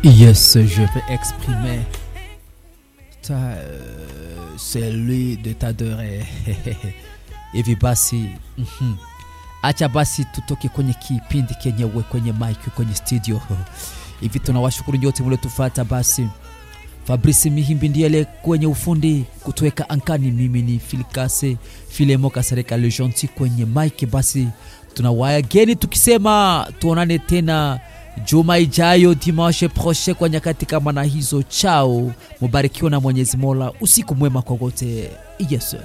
Yes, je vais exprimer ta, euh, celui de t'adorer. Hivi basi mhm. acha basi tutoke kwenye kipindi kenyewe kwenye mic kwenye studio hivi. Tunawashukuru nyote mliotufata. Basi Fabrice Mihimbi ndiele kwenye ufundi kutuweka ankani. Mimi ni Filikase Filemo Kasereka Le Gentil kwenye mic. Basi tunawageni tukisema tuonane tena juma ijayo dimanche prochain kwa nyakati kama na hizo. Chao, mubarikiwa na Mwenyezi Mola. Usiku mwema kwa wote. Yes.